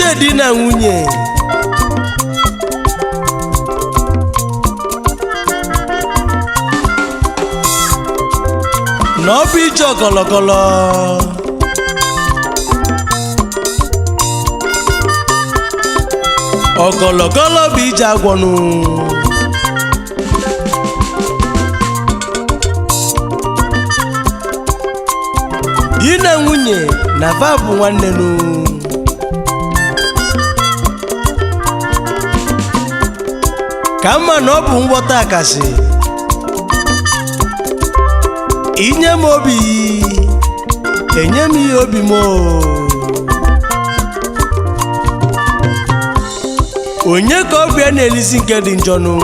ije di na nwunye na ọ bụ ije ọgọlọgọlọ ọgọlọgọlọ bụ ije agwọnụ di na nwunye na va bụ nwanne nụ ka mma na ọ bụ ngwọta akasị inye m obi enye m ihe obi m o. onye ka obi a na-elisi nke dị njọ nụ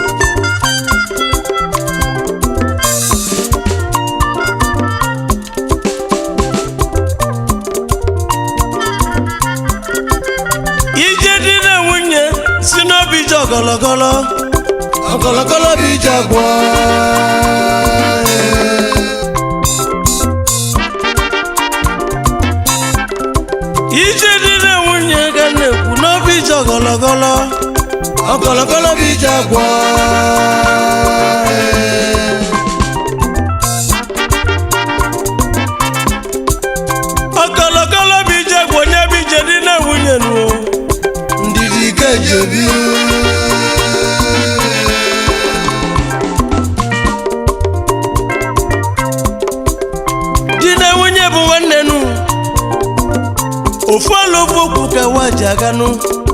ije dị na nwunye si n'obi ije ọgọlọgọlọ ọgọlọgọlọ bụ ije agwọ ije dị na nwunye ga na-ekwu n'obi ije ọgọlọgọlọ ọgọlọgọlọ bụ ije agwọ ọgọlọgọlọ bụ ije agwọ onye bụ ije dị na nwunye nụ ndidi ka eji ebi di na nwunye bụ nwanne nụ ofu ala ofu okwu ka nwa ji aga nụ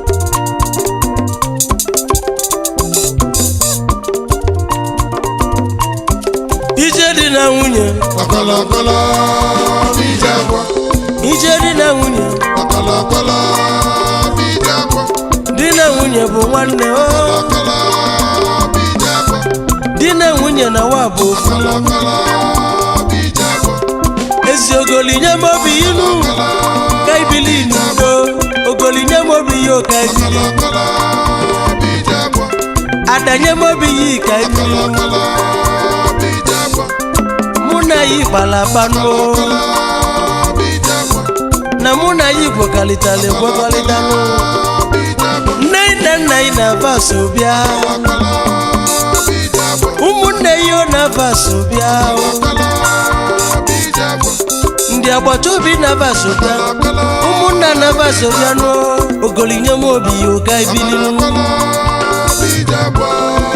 ije dị na nwunye ọkọlọkọlọ bíjẹ gbọ́ ije dị na nwunye ọkọlọkọlọ bíjẹ gbọ́ di na nwunye bụ nwanne o ọkọlọ bíjẹ gbọ́ di na nwunye na nwa bụ ofu ọkọlọkọlọ bíjẹ gbọ́ ezi ogolinye m obi inu ka ibili n'udo ogolinye m obi ya ka ibili ọkọlọkọlọ bíjẹ gbọ́ adanye m obi ya ka ibili ọkọlọkọlọ bíjẹ gbọ́ mụ na ya ikpalakpanụ ọkọlọ bíjẹ gbọ́ na mụ na ya igwekọrịtara egwekọrịtanụ bíjẹ gbọ́ nne nna nna ya na-aba so bịa ọkọlọ bíjẹ gbọ́ ụmụnne ya ọ na-aba so bịa ọkọlọ bíjẹ gbọ́ ndị agbata obi na-aba so bịa ọkọlọ ụmụnna na-aba so bịa nụ ogolinye m obi ya ụka ibili ọkọlọ bíjẹ gbọ́.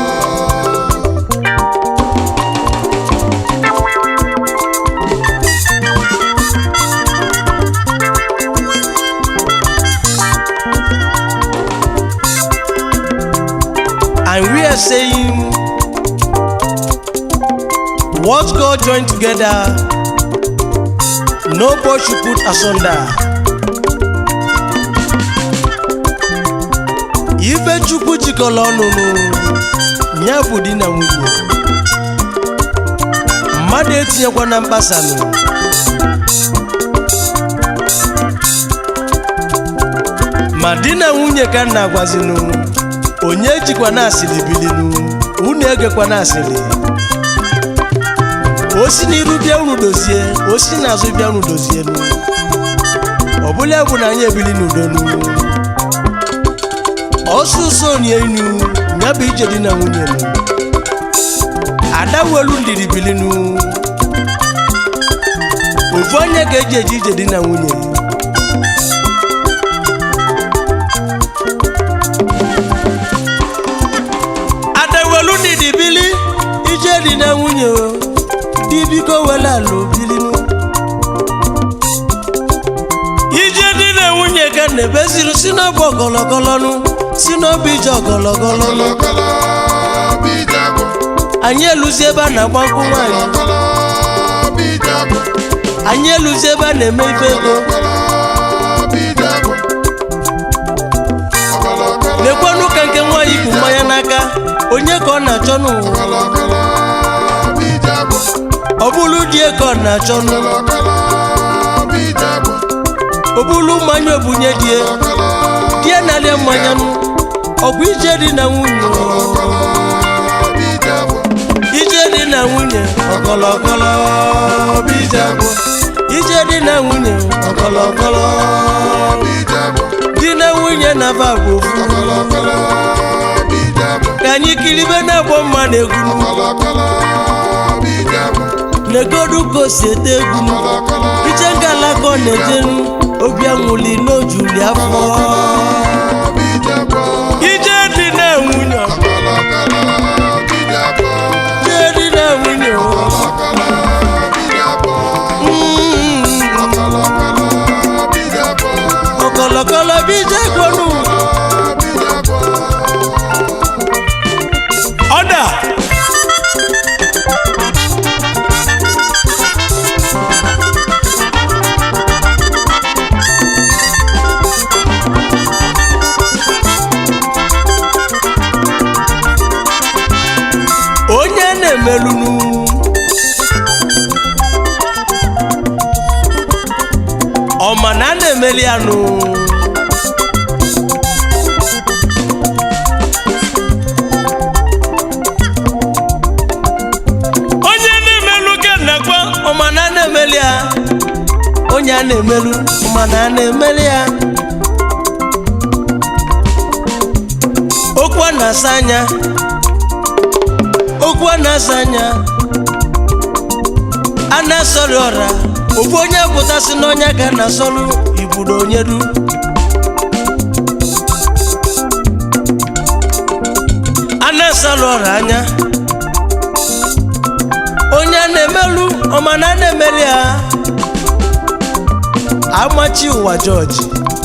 and we are saying what God joined together no boy should put asunder ife chukwu jikọrọ ọnụ nụ ya bụ di na nwunye mmadụ etinyekwa na mkpasanụ ma di na nwunye ka m na-agwazinụ onye jikwa na asịrị bilinu unu egekwa na asịrị o si n'iru bịa unu dozie o si n'azụ bịa unu dozie nu ọ bụla bụ na anyị ebili n'udo nu ọsụsọ onye inu ya bụ ije di na nwunye nu ada welu ndidi bilinu ofu onye ga-eji eje ije di na nwunye adewelu ndidi bili ije di na nwunye o di biko wela ala obilinu ije di na nwunye ka na-ebeziri si n'ọbụ ọgọlọgọlọnụ si n'obi ije ọgọlọgọlọnụ Ọkọlọkọlọ bíjẹ gbọ́. anyị eluzi ebe a na-agba nkwụ nwaanyị Ọkọlọkọlọ bíjẹ gbọ́. anyị eluzi ebe a na-eme ife ego Ọkọlọkọlọ bíjẹ gbọ́. Ọkọlọkọlọ lekwanụ ka nke nwaanyị bụ mmanya n'aka onye ka ọ na-achọ n'ụwa ọkọlọkọlọ bíjẹ gbọ́. ọ bụrụ di ka ọ na-achọ n'ụwa Ọkọlọkọlọ bíjẹ gbọ́. ọ bụrụ mmanya obunye die Ọkọlọ die na-alie mmanya nụ ọgwụ ije dị na nwunye o. bíjẹ gbọ́. ije dị na nwunye ọkọlọkọlọ bụ ije agwọ ije dị na nwunye ọkọlọkọlọ Bíjẹ gbọ́. di na naba bụ ofu Kọlọkọlọ bijabọ. ka anyị kiribe na-agba mma na egwu Kọlọkọlọ bijabọ. negodu ka o si ete egwu Kọlọkọlọ iche ngala ka ọ na-ejeru obi anwụli n'ojuli afọ bijabọ. ije dị na nwunye Kọlọkọlọ bijabọ. ije dị na nwunye Kọlọkọlọ bijabọ. Mm. Kọlọkọlọ bijabọ. ọkọlọkọlọ bí ije gbọnù Bijabọ. ọdà. onye na-emelunu ọma na a na-emeli anụ onye na-emelu ka nnekwa ọma na a na-emeli ya onye a na-emelu ọma na a na-emeli ya okwu a na-asa anya okwu a na-asa anya a na-asọrị ọra ofu onye pụtasị n'ọnya ka a na-asọrụ ibudo onye du a na-asọrị ọra anya onye a na-emelu ọma na a na-emeli ya amachi ụwa jọji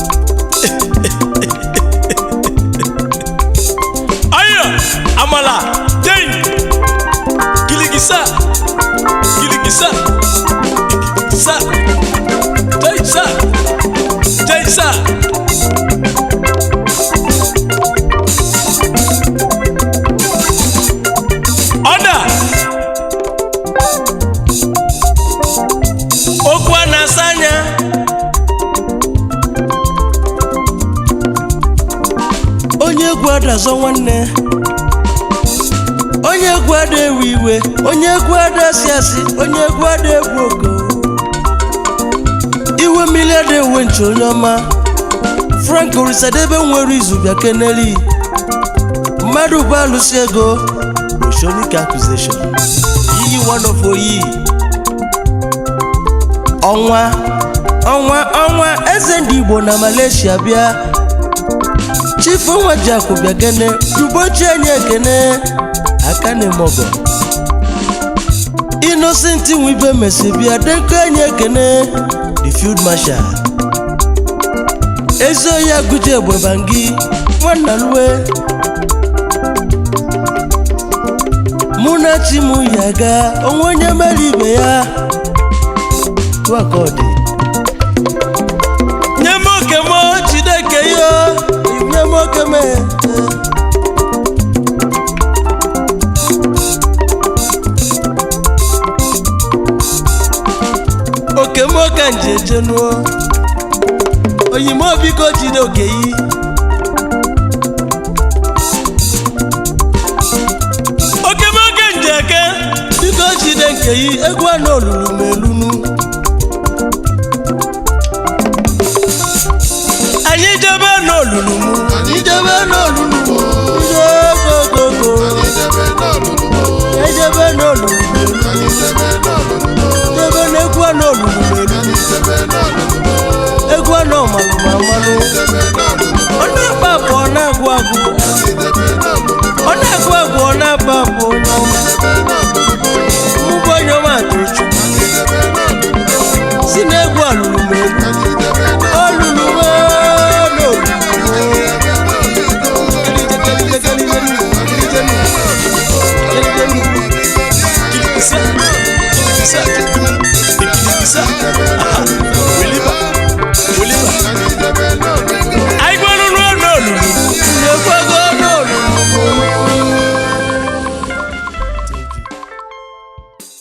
ayo amala ten giligisa giligisa sa jaisa jaisa ọda okwu a na-asa anya onye egwu adazọ nwanne onye egwu ada ewe iwe onye egwu ada asị asị onye egwu ada egwu oko iwe mmiri ada ewe nche onye ọma frank orisadebe nwere izu bịa keneli mmadụ bụ alụsị ego oshonic accusation iyi one of oyi ọnwa ọnwa ọnwa eze ndị igbo na malaysia bịa chifu nwa ji akụ bịa kene dubochi anyị ekene aka na-emogo innocent nwibe mesi bịa deko anyị ekene the field marshal ezi oyi agụji egbe bangi nwanna lue mụ na chi m ya ga onwe onye mere ibe ya Tụọ ka ọ dị. nye m oke m chineke yo nye m oke m oke m oke nje ejenuo oyimo biko jide oke yi oke m oke nje eke biko jide nke yi egwu anụ olulu m